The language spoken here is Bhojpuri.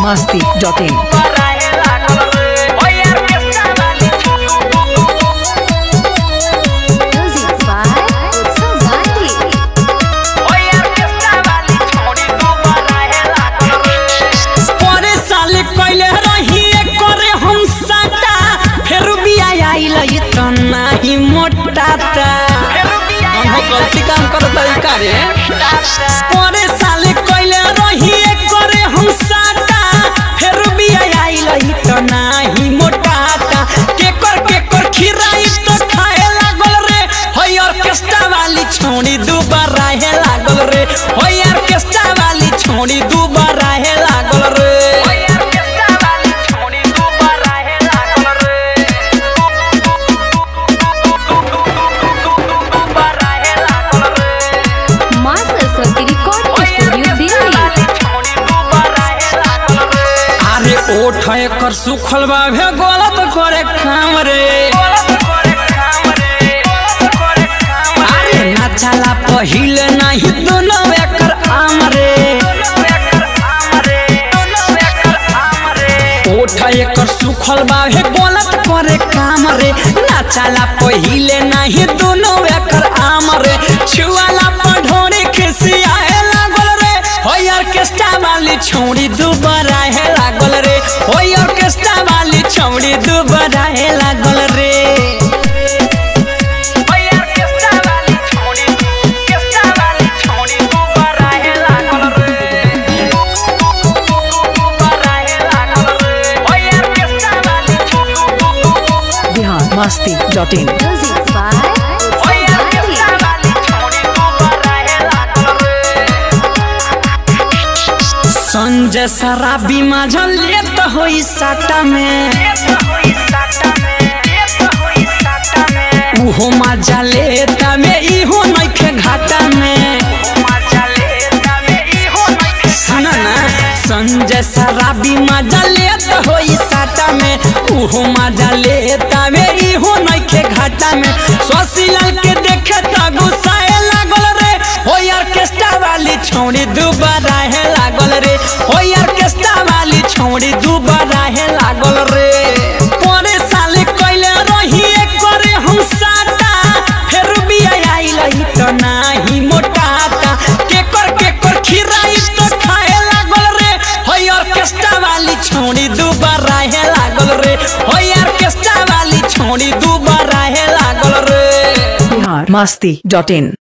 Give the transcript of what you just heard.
masti.in. Music by Utsav Gandhi. परे साल कैले रही करे हम साटा फेर बिया आइल त नाही मोटाता हम गलती काम करत तरीका रे परे साल कैले रही करे हम साटा फेर बिया आइल त नाही मोटाता केकर केकर खिराई त खाए लागल रे होय ऑर्केस्ट्रा वाली छोड़ी दुबारा हे लागल रे होय ऑर्केस्ट्रा वाली छोड़ी दुबारा हे लागल रे माँ सरस्वती रिकॉर्डिंग स्टूडियो दिल्ली अरे ओठ एकर सुखल बा भे गलत करे काम रे अरे नाचाला पहिले नाही दोनों एकर आम रे ओठ एकर सुखल बा भे गलत करे काम रे नाचाला पहिले नाही दोनों एकर आम रे छुआला पढ़ोरे खिसियाए लागल रे होय ऑर्केस्ट्रा वाली छोड़ी दुबारा हे लागल रे होय ऑर्केस्ट्रा वाली छोड़ी दुबारा हे लागल रे Bihar masti.in. Music by Utsav Gandhi. Sanjay शराबी माझल लेत होई साटा में उहो मजा लेता में इहो नइखे घाटा में सुना ना संजय शराबी मजा लेत होई साटा में उहो मजा लेता में इहो नइखे घाटा में शशिलाल के देखे त गुस्साए लागल रे हो ऑर्केस्ट्रा वाली छोड़ी दुबारा है लागल रे हो ऑर्केस्ट्रा वाली छोड़ी दुबारा है लागल रे परे साल कैले रही करे हम साटा फेर बिया आइल त नाही मोटाता केकर केकर खिराई त खाए लागल रे हो ऑर्केस्ट्रा वाली छोड़ी दुबारा है लागल रे हो ऑर्केस्ट्रा वाली छोड़ी दुबारा है लागल रे Bihar masti.in.